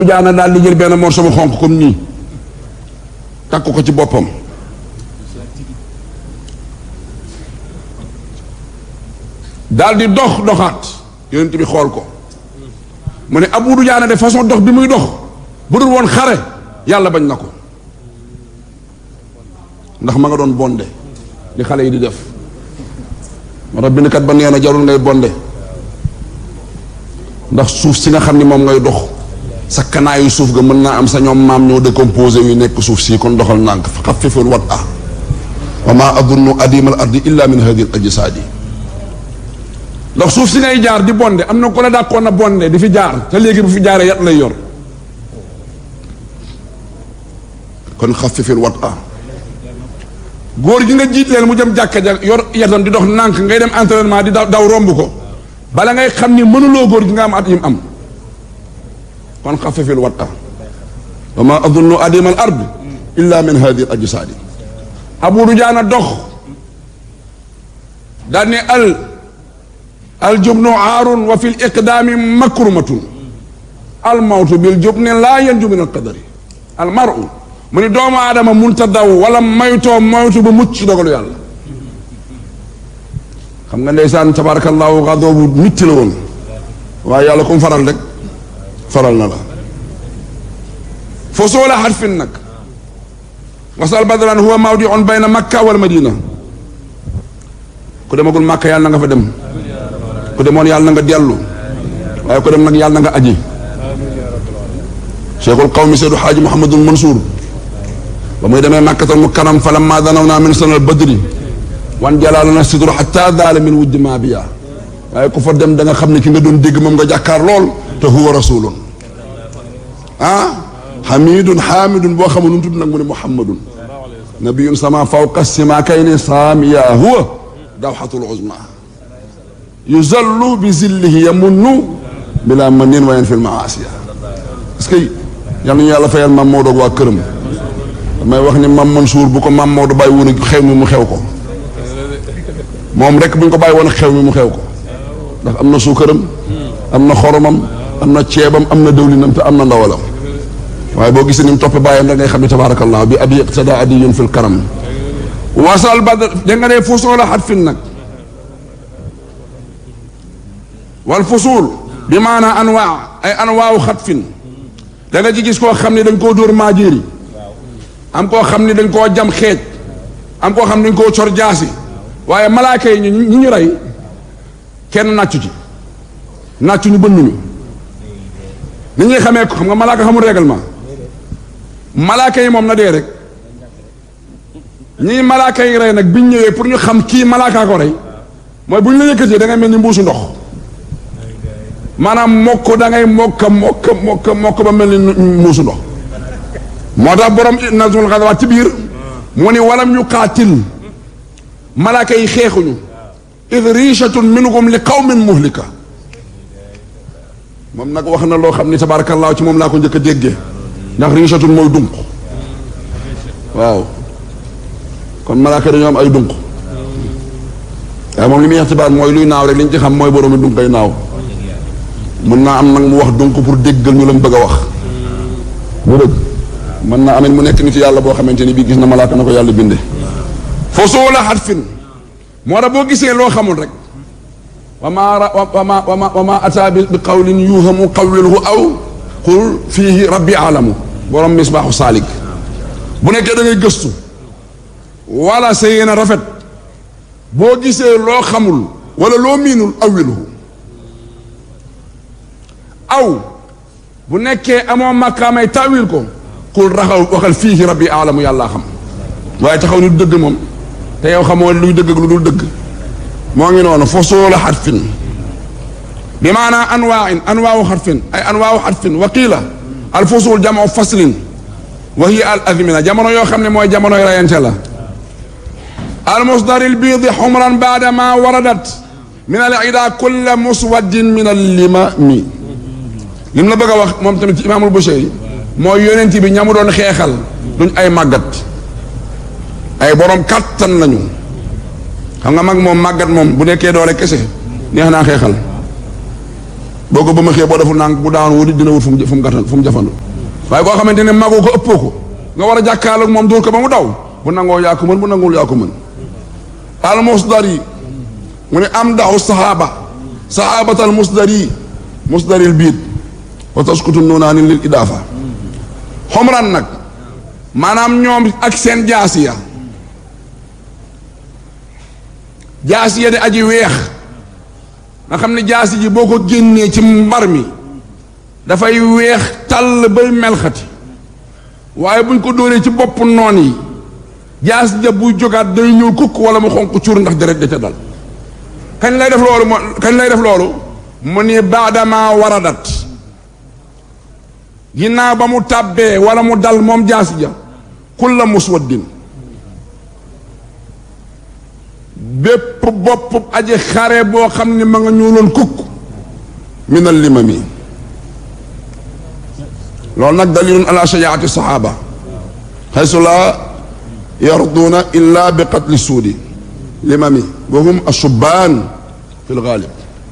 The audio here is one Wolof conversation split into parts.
jaana daal di jël benn morceau bu xonq comme nii takk ko ci boppam daal di dox doxaat yonent bi xool ko mu ne Abu Dujaana de façon dox bi muy dox bu dul woon xare yàlla bañ na ko ndax ma nga doon bonde li xale yi di def moo tax bindkat ba nee na jarul ngay bonde ndax suuf si nga xam ni moom ngay dox sa kanaayu suuf ga mën naa am sa ñoom maam ñoo décomposé yu nekk suuf si kon doxal nànk fa xaffiful wat ah wa ma adunnu adimal ardi illa min hadi al ajsaadi ndax suuf si ngay jaar di bonde am na ko la dàqoon na bonde di fi jaar te léegi bu fi jaaree yat lay yor kon xaffifil wat ah góor gi nga jiit leen mu jëm jàkka ja yor yatam di dox nànk ngay dem entraînement di daw daw romb ko bala ngay xam ni mënuloo góor gi nga am at yim am kon xaffifil wat ah wa ma adunnu adimal ard illa min hadi al ajsaadi abu dujaana dox daal ne al aljubnu aarun wa fi l iqdaami makrumatun almawtu bil jubni laa yanju min alqadari almaru mu ni doomu aadama munta daw wala maytoo moytu ba mucc dogalu yàlla xam nga ndeysaan tabarakallahu xadoo bu mitti la woon waaye yàlla comme faral rek faral na la fo soola xarfin nag wasal badran huwa mawdiun bayna makka wal madina ku demagul makka yàlla na nga fa dem ku demoon yàlla na nga dellu waaye ku dem nag yàlla na nga aji cheikhul qawmi seydu xaaji mouhamadul mansour ba muy demee makkatal mukarram fa lamma danaw naa min sanal badri wan jalaalana sidru xatta daala min wujdi ma biya waaye ku fa dem da nga xam ne ki nga doon dégg moom nga jàkkaar lool te huwa rasulun ah xamidun xaamidun boo xamul nu mu tudd nag mu ne muhammadun nabiyun sama fawqa sima kay ne saamiya huwa dawxatul uzma yuzallu bi zillihi yamunnu bila manin wayen fil maasiya parce que yal nañu yàlla fayal maam Maodo waa këram damay wax ni maam Mansour bu ko maam Maodo bàyyi woon xew mi mu xew ko moom rek bu ñu ko bàyyi woon xew mi mu xew ko ndax am na suukaram am na xoromam am na ceebam am na dëwlinam te am na ndawalam waaye boo gisee ni mu toppe bàyyam da ngay xam ne tabaarakallah bi abi iqtada adiyun fil karam wasal badr da nga ne fusoo la xat fin nag wal fusuul bi maanaa anwaa ay anwaawu xatfin da nga ci gis koo xam ne dañ koo dóor maajeeri am koo xam ne dañ koo jam xeej am koo xam ne dañ koo cor jaasi waaye malaaka yi ñu ñi ñu rey kenn nàccu ci nàccu ñu bënnuñu ni ñuy xamee ko xam nga malaaka xamul règlement malaaka yi moom na dee rek ñii malaaka yi rey nag biñ ñëwee pour ñu xam kii malaakaa ko rey mooy bu ñu la yëkkatee da ngay mel ni mbuusu ndox maanaam mokk da ngay mokk mokk mokk mokk ba mel ni muusu ndox moo tax borom nazmul xadawaat ci biir mu ni walam yu qaatil malaaka yi xeexuñu id richatun minhum li qawmin muhlika moom nag wax na loo xam ni tabaarakallaahu ci moom laa ko njëkk a déggee ndax richatun mooy dunq waaw kon malaaka dañoo am ay dunq waaye moom li muy ixtibaar mooy luy naaw rek li ñu ci xam mooy boroomi dunq ay naaw mën naa am nag mu wax donc pour déggal ñu la mu bëgg a wax bu dëgg mën naa amit mu nekk nit yàlla boo xamante ni bii gis na malaaka na ko yàlla binde foo soo la xat fin moo tax boo gisee loo xamul rek wa ma wa ma wa ma wa ma ata bi qawlin yuhamu qawlilhu aw qul fiihi rabbi alamu borom misbaaxu saalik bu nekkee da ngay gëstu wala sa yéen a rafet boo gisee loo xamul wala loo miinul awilhu aw bu nekkee amoo màkkaamay tawil ko xul raxaw waxal fii rabbi aalamu yàllaa xam waaye taxaw ni du dëgg moom te yow xamoo luy dëgg ak lu dul dëgg moo ngi noonu fosoola xarfin bi maanaa anwaain anwaawu xarfin ay anwaawu xarfin wa qiila al fosul jamoo faslin wa hiya al azmina jamono yoo xam ne mooy jamonoy rayante la al musdar al biidi xumran baada ma waradat min al ida kulla muswaddin min al limami li mu la bëgg a wax moom tamit ci imaamul Bushayri mooy yonent bi ñamu doon xeexal duñ ay màggat ay borom kàttan lañu xam nga mag moom màggat moom bu nekkee doole kese neex naa xeexal boo ko ba ma xëyee boo defu nànk bu daan wuti dina wut fu mu fu mu gàttal fu mu jafandu waaye koo xamante ne magoo ko ëppoo ko nga war a jàkkaarloog moom dóor ko ba mu daw bu nangoo yaa ko mën bu nanguwul yaa ko mën al musdari mu ne am daxu saxaaba saxaabatal musdari musdaril biit wa taskutu nuunaani lil idaafa xomran nag maanaam ñoom ak seen jaasiya jaasiya de aji weex nga xam ne jaasi ji boo ko génnee ci mbar mi dafay weex tàll bay melxati waaye buñ ko dóoree ci bopp noon yi jaasi ja buy jógaat day ñuul kukk wala mu xonq cuur ndax deret da ca dal kañ lay def loolu mo kañ lay def loolu mu ni baadama waradat ginnaaw ba mu tàbbee wala mu dal moom jaasi ja kulla muswaddin bépp bopp aji xare boo xam ne ma nga ñuuloon kukk minal limami loolu nag dalilun ala shajaati saxaaba xaysu laa yarduuna illa bi qatli suudi limami wa hum asubaan fi lgaalib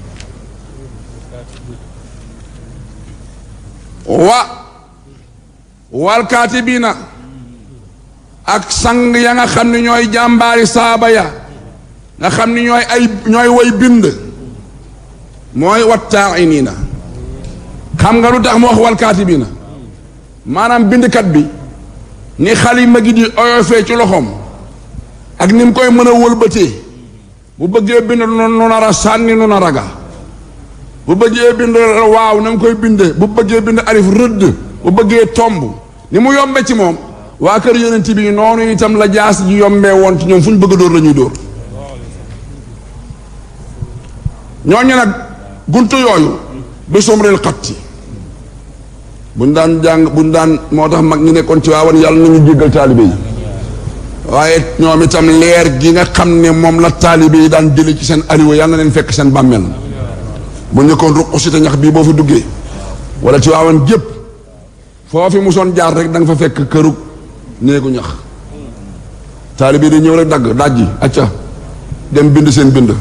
wa walkaatibiina ak sang ya nga xam ne ñooy jàmbaari saaba ya nga xam ni ñooy ay ñooy way bind mooy wattaa'iniina xam nga lu tax mu wax wal kaatibiina maanaam bindkat bi ni xalima gi di oyofee ci loxoom ak ni mu koy mën a wëlbatee bu bëggee bind nu nar a sànni nu nar a ga bu bëggee bind waaw na mu koy binde bu bëggee bind alif rëdd bu bëggee tomb ni mu yombe ci moom waa kër yonent bi noonu itam la jaas ji yombee woon ci ñoom fu ñu bëgg a dóor la ñuy dóor ñooñu nag guntu yooyu bi sumril xatti buñ daan jàng buñ daan moo tax mag ñi nekkoon ci waawan yàlla nañu jéggal taalibe yi waaye ñoom itam leer gi nga xam ne moom la taalibe yi daan jële ci seen ariwa yàlla na leen fekk seen bàmmeel bu ñëkkoon ruq si te ñax bii boo fi duggee wala ci waawan gépp foo fi musoon jaar rek da nga fa fekk këru néegu ñax taalibe yi di ñëw rek dagg dajji acca dem bind seen bind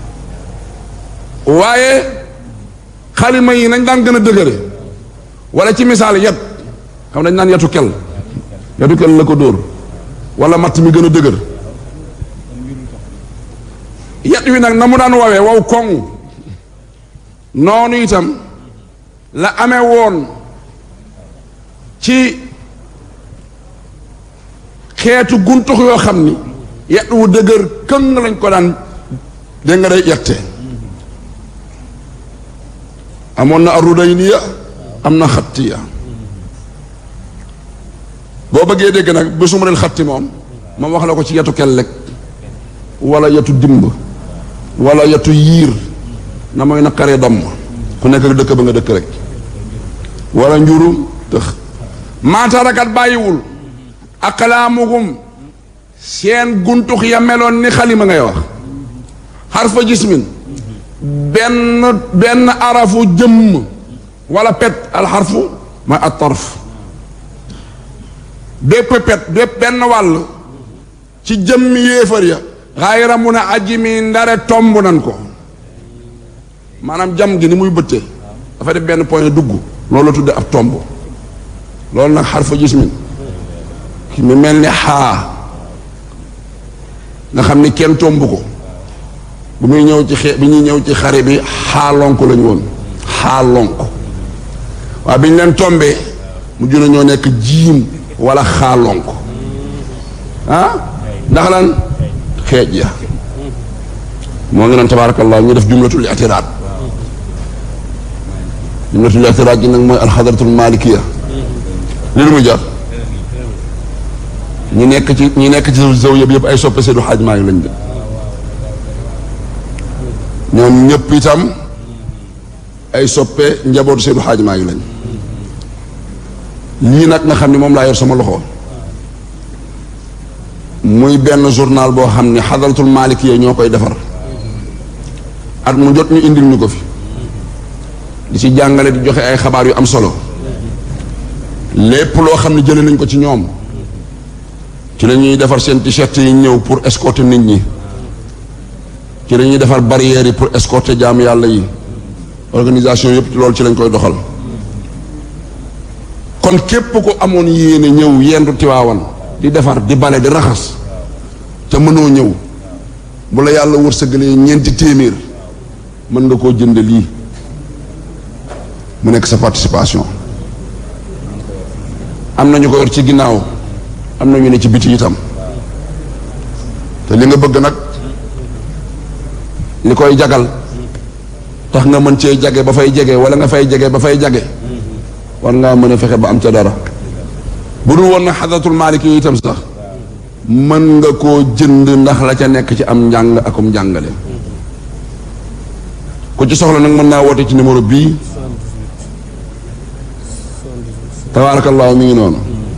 waaye xalima yi nañ daan gën a dëgëre wala ci misaal yet xam dañ naan yetu kel yetu kel la ko dóor wala matt mi gën a dëgër yet wi nag na mu daan wawee wow koŋ noonu itam la amee woon ci xeetu guntux yoo xam ni yet wu dëgër këng lañ ko daan dégg nga day yette amoon na arudayniya am na xattiya boo bëggee dégg nag ba sumareel xatti moom moom wax la ko ci yetu kellek wala yetu dimb wala yetu yiir na mooy naqaree domm ku nekk ak dëkk ba nga dëkk rek wala njuru tëx maatarakat bàyyiwul aqlaamuhum seen guntux ya meloon ni xalima ngay wax xarfa jismin benn benn arafu jëmm wala pet alxarfu mooy at tarf bépp pet bépp benn wàll ci jëmmi yéefar ya xayra mun a aji mi ndare tomb nan ko maanaam jam gi ni muy bëttee dafa def benn point dugg loolu la tudde ab tomb loolu nag xarfa jismin ki mu mel ni xaa nga xam ni kenn tomb ko bu muy ñëw ci xe bi ñuy ñëw ci xare bi xaalonk lañu woon xaalonk waaye bi ñu leen tombee mu juna ñoo nekk jiim wala xaalonk ah ndax lan xeej ya moo ngi naan tabaarakallah ñu def jumlatul itiraat jumlatul itiraat ji nag mooy alxadratul malikiya li lu muy jar ñi nekk ci ñi nekk ci zaw yëpp yëpp ay soppe Seydou Hadj Malick lañ de ñoom ñëpp itam ay soppe njabootu Seydou Hadj Malick lañ lii nag nga xam ne moom laa yor sama loxo muy benn journal boo xam ne xadaratul Malick yee ñoo koy defar at mu jot ñu indil ñu ko fi di ci jàngale di joxe ay xabaar yu am solo lépp loo xam ne jëlee nañ ko ci ñoom ci la ñuy defar seen t-shirt yi ñëw pour escorter nit ñi ci la ñuy defar barrières yi pour escorter jaamu yàlla yi organisation yëpp loolu ci lañ koy doxal kon képp ko amoon yéene ñëw yendu tiwaawan di defar di bale di raxas te mënoo ñëw bu la yàlla wërsëgalee ñeenti téeméer mën nga koo jënd lii mu nekk sa participation am na ñu ko yor ci ginnaaw am na ñu ne ci biti itam te li nga bëgg nag li koy jagal tax nga mën cee jage ba fay jege wala nga fay jege ba fay jage war ngaa mën a fexe ba am ca dara bu dul woon na xadatul maalik yi itam sax mën nga koo jënd ndax la ca nekk ci am njàng akum njàngale ku ci soxla nag mën naa woote ci numéro bii tabaarakallaahu mi ngi noonu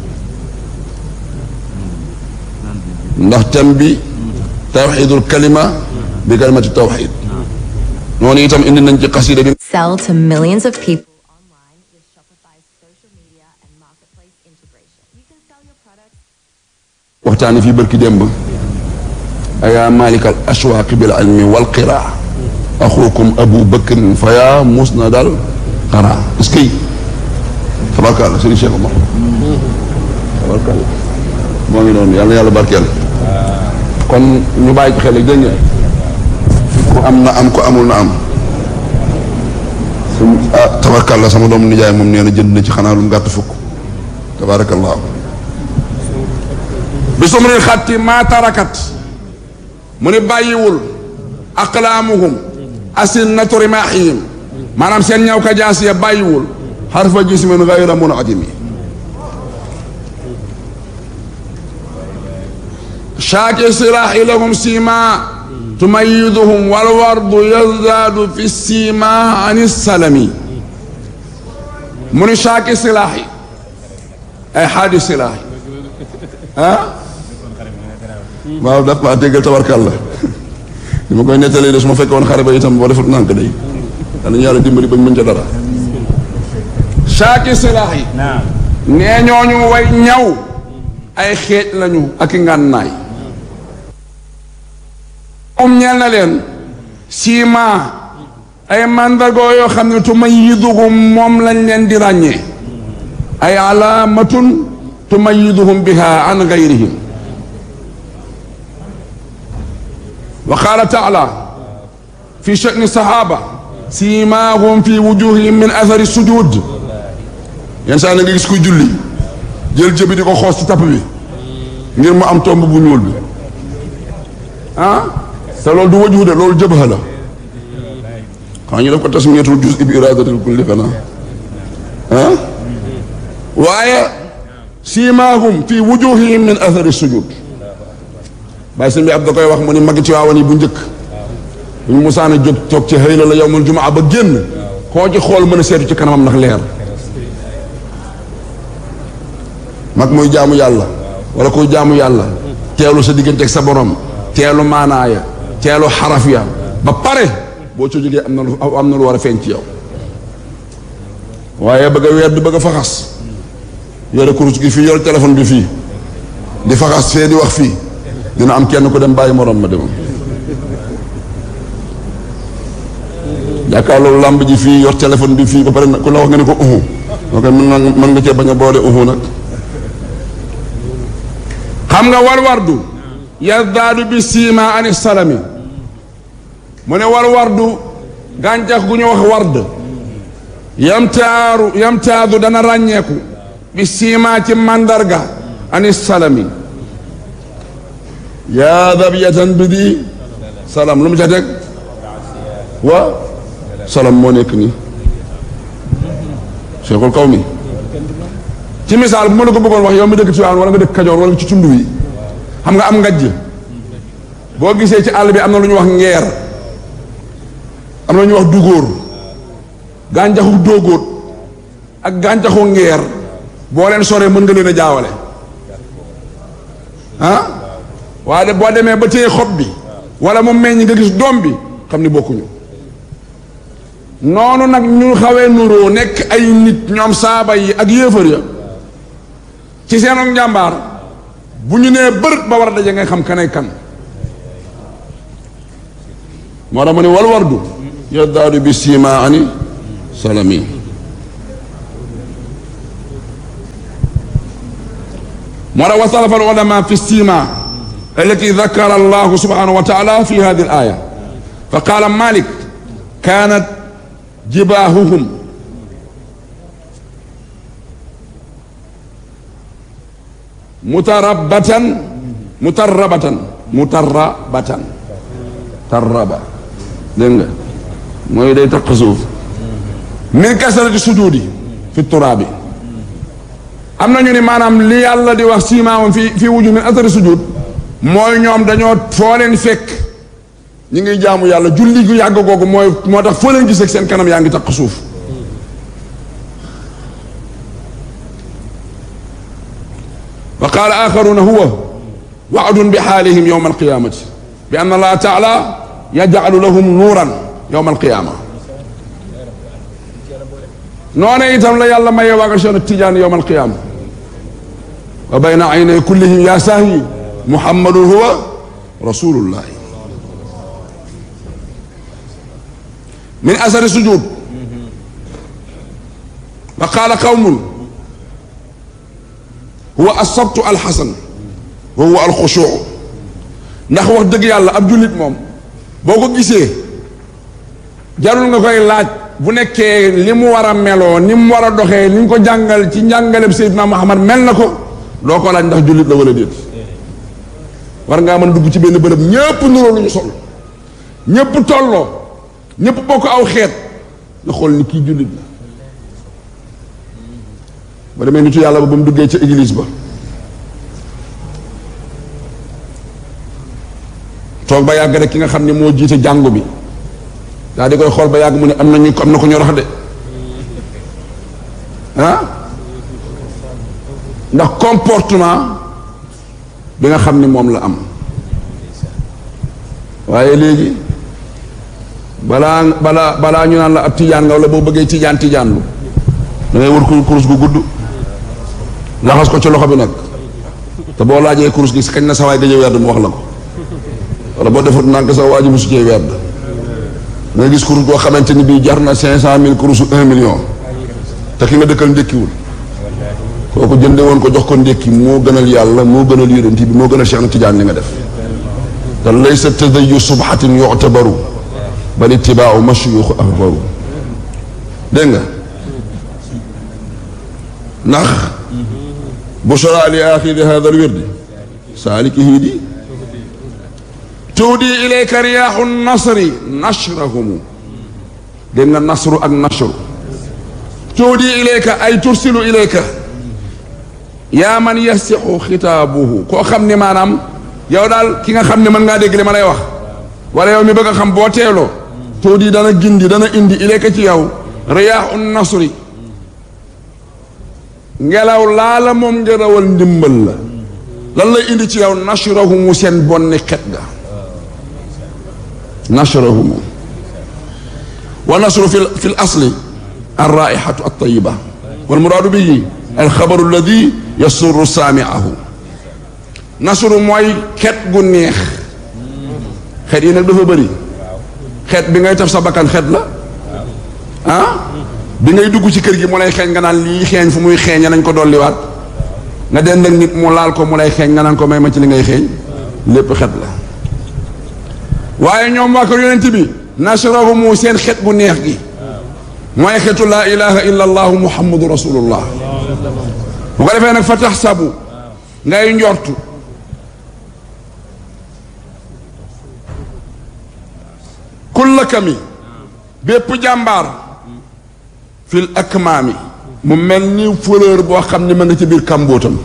ndax thème bi tawxidul kalima bi kalimati tawxid noonu itam indi nañ ci xasida bi Sell to millions of people online with Shopify's social media and marketplace integration. You can sell your products waxtaani fii bërki démb ayaa malikal ashwaaqi bil ilmi wal qiraa axukum abu bakrin fa yaa musnadal qaraa est-ce que tabarkàlla sëriñ Cheikh Omar tabarkàlla moo ngi noonu yàlla yàlla barkeel kon ñu bàyyi ci xel dégg ngeen ku am na am ku amul na am su ah tabarkàlla sama doomu nijaay moom nee na jënd na ci xanaa lu mu gàtt fukk tabarakallahu bi sumril xatti maa tarakat mu ni bàyyiwul aqlaamuhum asinnatu rimaahihim maanaam seen ñaw ka jaas ya bàyyiwul xarfa jismin gayra munadimi shaaki silaahi lahum sima tumayiduhum walwardu yazdaadu fi sima an salami mu ni shaaki silaahi ay xaadi silaahi ah waaw daf maa déggal tabarkàlla li ma koy nettalee de su ma fekkee woon xare ba itam boo defut nànk day danañu yàlla dimbali bañ mën ca dara shaaki silaax yi nee ñooñu way ñaw ay xeej lañu ak i ngànnaay moom ñeel na leen siima ay màndargoo yoo xam ne tumayyiduhum moom lañ leen di ràññee ay alaamatun tumayyiduhum biha an gayrihim wa qaala taala fi sha'ni sahaba siimaahum fi wujuhihim min athari sujud yenn saa na nga gis kuy julli jël jëbi di ko xoos ci tapp bi ngir mu am tomb bu ñuul bi ah te loolu du wajhu de loolu jëbha la xam ñu def ko tasmiyatul juz bi iradatil kulli kana ah waaye siimaahum fi wujuhihim min athari sujud bàyyi sëñ bi ab da koy wax mu ni magi ci waawan yi bu njëkk bu ñu musaana jóg toog ci xëy la la yowmul jumaa ba génn koo ci xool mën a seetu ci kanamam ndax leer mag muy jaamu yàlla wala kuy jaamu yàlla teelu sa digganteeg sa borom teelu maanaaya teelu xaraf ya ba pare boo ci jógee am na lu am na lu war a feeñ ci yow waaye bëgg a weer di bëgg a faxas yore kurus gi fii yore téléphone bi fii di faxas fee di wax fii dina am kenn ku dem bàyyi morom ma demam jàkkaarloo làmb ji fii yor téléphone bi fii ba pare ku la wax nga ne ko uhu ok mën nga mën nga cee bañ a boole uhu nag xam nga war wardu yazdaadu bi siima ani salami mu ne war wardu gàncax gu ñu wax ward yamtaaru yamtaadu dana ràññeeku bi siima ci mandarga ani salami yaa dabiyatan bi di salam lu mu ca teg wa salam moo nekk nii cheikhul kaw mi ci misaal bu ma la ko bëggoon wax yow mi dëkk Tiwaawan wala nga dëkk Kajoor wala ci tund wi xam nga am ngajj boo gisee ci àll bi am na lu ñu wax ngeer am na lu ñu wax dugóor gàncaxu dóogóot ak gàncaxu ngeer boo leen soree mën nga leen a jaawale ah waaye de boo demee ba téye xob bi wala mu meññ nga gis doom bi xam ni bokkuñu noonu nag ñu xawee nuroo nekk ay nit ñoom saaba yi ak yéefar ya ci seenu njàmbaar bu ñu nee bërët ba war a daje ngay xam kanay kan moo tax ma ne wal wardu yaddaadu bi siima ani salami moo tax wasalafa al ulama fi sima التي ذكر الله سبحانه وتعالى في هذه الآية فقال مالك كانت جباههم متربة متربة متربة تربة dégg nga mooy day taq suuf min kasarati sujudi fi turaabi am na ñu ni maanaam li yàlla di wax siimaamam fi fii wuju min asari sujud mooy ñoom dañoo foo leen fekk ñi ngi jaamu yàlla julli gu yàgg googu mooy moo tax foo leen gis ak seen kanam yaa ngi taq suuf wa qaala axaruna huwa waadun bi xaalihim yowma alqiyamati bi anna allaha taala yajcalu lahum nuuran yowma alqiyama noone itam la yàlla mayee waaga Cheikh Tidiane yowma alqiyama wa bayna aynay kullihim ya saahi muhammadun huwa rasulullah min asari sujud wa qaala qawmun huwa asabtu alxasan wa huwa alxushuu ndax wax dëgg yàlla ab jullit moom boo ko gisee jarul nga koy laaj bu nekkee li mu war a meloo ni mu war a doxee ni ñu ko jàngal ci njàngaleb Seydina Muhammad mel na ko doo ko laaj ndax jullit la wala déet war ngaa mën dugg ci benn bërëb ñépp nuroo lu ñu sol ñépp tolloo ñépp bokk aw xeet nga xool ni kii jullit la ba demee nitu yàlla ba ba mu duggee ca église ba toog ba yàgg rek ki nga xam ne moo jiite jàngu bi daa di koy xool ba yàgg mu ne am na ñu am na ko ñu rax de ah ndax comportement bi nga xam ni moom la am waaye léegi balaa balaa balaa ñu naan la ab tijaan nga wala boo bëggee tijaan tijaan lu da ngay wër kur- kurus gu gudd laxas ko ci loxo bi nag te boo laajee kurus gi si kañ na sawaay gëjë werd mu wax la ko wala boo defut nànk sa waa ji musu cee werd nga gis kurus goo xamante ni bii jar na cinq cent mille kurusu un million te ki nga dëkkal ndékkiwul kooku jënde woon ko jox ko ndékki moo gënal yàlla moo gënal yonent bi moo gënal Cheikh na Tidiane li nga def te laysa tadayu subhatin yu'tabaru bal ittibaau mashyuux ahbaru dégg nga ndax bushra li axiri hada alwirdi saalikihi di tuudi ilayka riyaaxu nasri nashrahumu dégg nga nasru ak nashru tuudi ilayka ay tursilu ilayka yaa man yasixu xitaabuhu koo xam ni maanaam yow daal ki nga xam ne mën ngaa dégg li ma lay wax wala yow mi bëgg a xam boo teeloo tuudi dana gindi dana indi ilayka ci yow riyaaxu nasri ngelaw laa la moom ngelawal ndimbal la lan lay indi ci yow nashrahumu seen bonni xet ga nashrahumu wa nasru fi fi l asli alraihatu altayiba walmuraadu bihi alxabaru alladi yasurru saamiahu nasru mooy xet gu neex xet yi nag dafa bëri xet bi ngay taf sa bakkan xet la ah bi ngay dugg ci kër gi mu lay xeeñ nga naan lii xeeñ fu muy xeeñe nañ ko dolliwaat nga dend ak nit mu laal ko mu lay xeeñ nga naan ko may ma ci li ngay xeeñ lépp xet la waaye ñoom waa kër yonent bi nasrahu mu seen xet gu neex gi mooy xetu laa ilaha illa allahu muhammadu rasulullah bu ko defee nag fa tax sabu ngay njortu kulla kami bépp jàmbaar fil akmaami mu mel ni fleur boo xam ne ma nga ci biir kàmbootam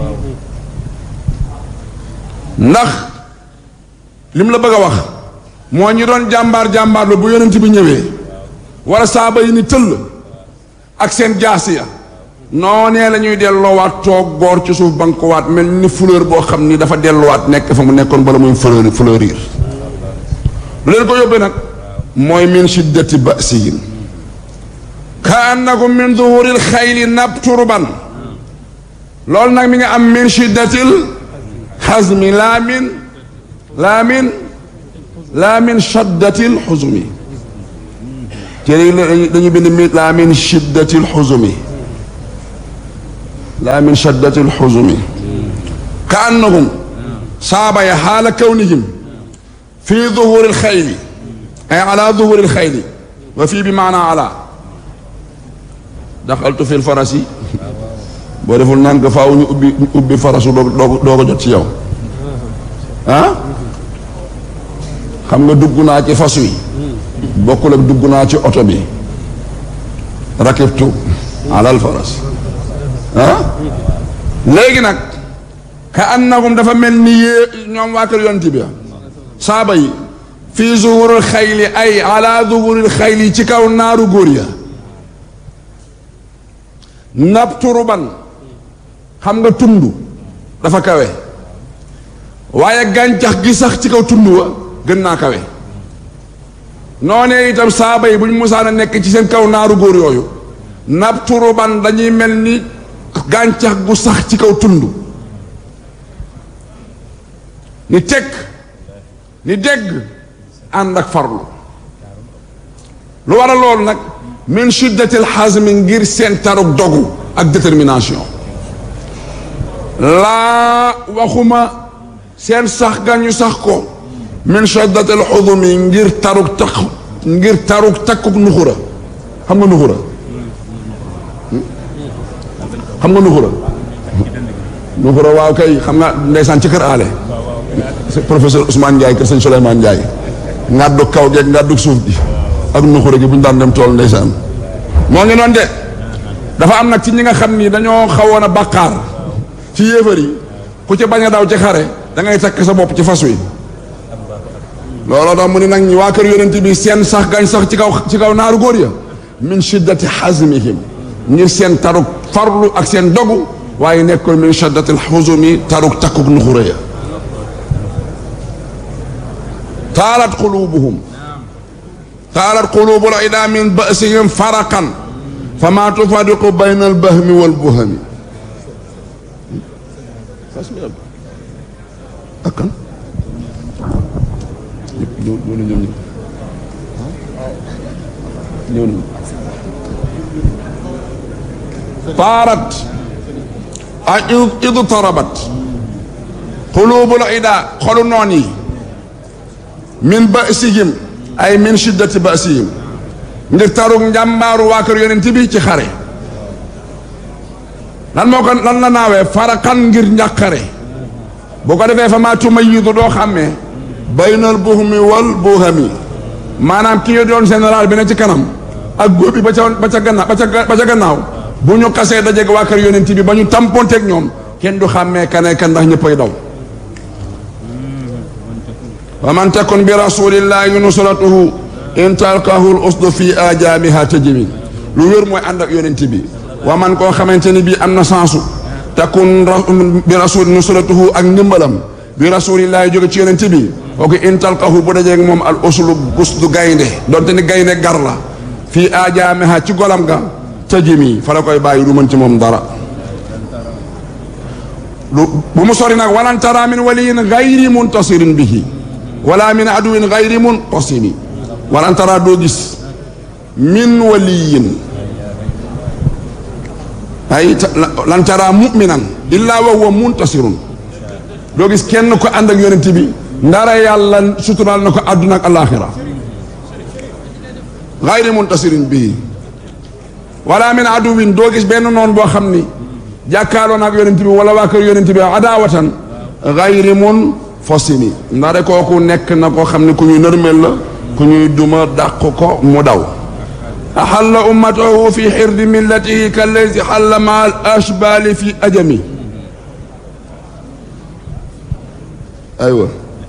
ndax lim la bëgg a wax moo ñi doon jàmbaar jàmbaar la bu yonent bi ñëwee wala saaba yi ni tëll ak seen jaasi ya noonee la ñuy delloowaat toog góor ci suuf bankuwaat mel ni fleur boo xam ni dafa delluwaat nekk fa mu nekkoon bala muy fleur fleurir lu leen ko yóbbee nag mooy min shiddati basihim ka annakum min duhuril xayli nabturban loolu nag mi nga am min shiddatil xazmi laa min laa min laa min shaddatil xuzmi téere yi dañu bind mi laa min shiddati lxuzumi laa min shiddati lxuzumi ka annahum saaba ya xaala kawnihim fi duhuri lxayli ay ala duhuri lxayli wa fii bi maana ala daxaltu fi lfarasi boo deful naan nga faaw ñu ubbi ñu ubbi farasu doo doo ko jot ci yow ah xam nga dugg naa ci fas wi bokkul ak dugg naa ci oto bi rakibtu alal faras ah léegi nag ka annahum dafa mel ni yée ñoom waa kër yonti bi saaba yi fii zuhurul xayli ay ala zuhuril xayli ci kaw naaru góor ya nabturuban xam nga tund dafa kawe waaye gàncax gi sax ci kaw tund wa gën naa kawe noonee itam saaba yi bu ñu musaan a nekk ci seen kaw naaru góor yooyu nabturuban dañuy mel ni gàncax gu sax ci kaw tund ni tekk ni dégg ànd ak farlu lu war a loolu nag min shiddatil xasmi ngir seen taruk dogu ak détermination laa waxuma seen sax ga ñu sax ko min shiddatil xudumi ngir taruk takk ngir taruk takkuk nuxura xam nga nuxura xam nga nuxura nuxura waaw kay xam nga ndeysaan ci kër aale professeur Ousmane Ndiaye kër sëñ Souleymane Ndiaye ngàddu kaw geeg ngàddu suuf gi ak nuxura gi bu ñu daan dem tool ndeysaan moo ngi noonu de dafa am nag ci ñi nga xam ni dañoo xawoon a bàkkaar ci yéefar yi ku ci bañ a daw ci xare da ngay takk sa bopp ci fas wi looloo tax mu ne nag ñi waa kër yonent bi seen sax gañ sax ci kaw ci kaw naaru góor ya min shiddati xazmihim ngir seen taruk farlu ak seen dogu waaye nekkul min shiddati xuzumi taruk takkuk nuxura ya taalat qulubuhum taalat qulubul ida min basihim faraqan fama tufariqu bayna albahmi walbuhami ak kan ñëw ñëw na ñoom ñëpp ñëw nañu taarat a idu tarabat qulubul ida xolu noon yi min basihim ay min shiddati basihim ngir tarug njàmbaaru waa kër yonent bi ci xare lan moo ko lan la naawee farakan ngir njàqare bu ko defee fa maa tumayidu doo xàmmee baynal buhumi wal buhami maanaam ki nga doon général bi ne ci kanam ak góob bi ba ca ba ca gannaaw ba ca ba ca gannaaw bu ñu xasee dajeeg waa kër yonent bi ba ñu tamponteeg ñoom kenn du xàmmee kane kan ndax ñëppay daw wa man takun bi rasulillahi nusratuhu in talqahu l usdu fi ajaamiha tajmin lu wér mooy ànd ak yonent bi wa man koo xamante ni bii am na sansu takun bi rasul nusratuhu ak ndimbalam bi rasulillahi jóge ci yonent bi kooku in talqahu bu dajeeg moom al uslu usdu gaynde donte ni gaynde gar la fii ajaamiha ci golam ga tajmi fa la koy bàyyi du mën ci moom dara lu bu mu sori nag walan tara min waliyin gayri muntasirin bihi wala min aduwin gayri muntasimi walan tara doo gis min waliyin ay lan tara muminan illa wa huwa muntasirun doo gis kenn ko ànd ak yonent bi ndara yàlla suturaal na ko àdduna ak alaxira gayri muntasirin bihi wala min aduwin doo gis benn noon boo xam ni jàkkaarloo na ak yonent bi wala waa kër yonent bi adaawatan gayri mun fosimi ndare kooku nekk na koo xam ne ku ñuy nërmel la ku ñuy duma dàq ko mu daw axalla ummatahu fi xirdi millatihi kallazi xalla ma al ashbali fi ajami aywa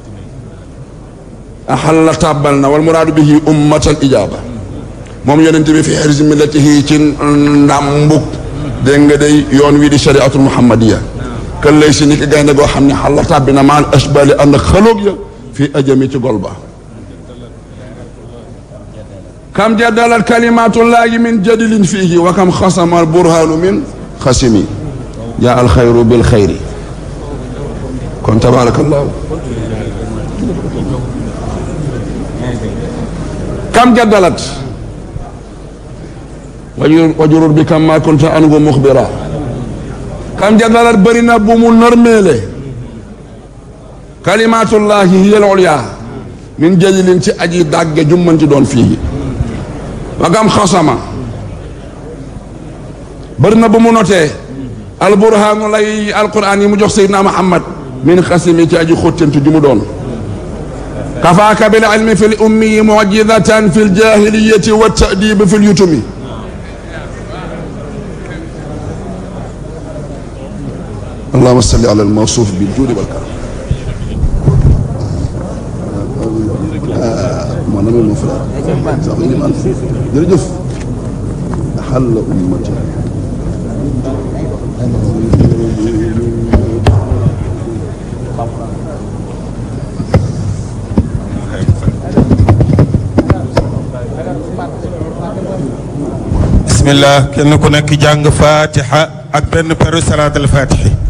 axalla tàbbal na wal muraadu bihi ummatal ijaaba moom yonent bi fi xirdi millatihi ci ndàmbuk dégg nga day yoon wi di shariatul muhammadiya kan lay si ni ki gaynde goo xam ne xalla tàbbi na maal ashbali ànd ak xaloog ya fii ajami ci gol ba kam jaddalat kalimatullahi min jadilin fiihi wa kam xasama al burhanu min xasimi jaa al xayru bil xayri kon tabarakallahu kam jaddalat wajur wajurur bi kam ma kunta anhu muxbira kam jadalat bëri na bu mu nërmeele kalimatullahi hiya al ulya min jalilin ci aji dàgge jummanti doon fii wagam xasama bëri na bu mu notee alburhaanu lay alquran yi mu jox seydina muhammad min xasimi ci aji xóttantu ji mu doon kafaaka bil ilmi fi l ummiyi mujizatan fi ljahiliyati wa tadibi fi lyutumi allahuma salli ala almawsuuf biljuudi walkaram mon ami mon frère sax liman jërëjëf xalla ummati bismillah kenn ku nekk jàng fatiha ak benn peru salaatul fatihi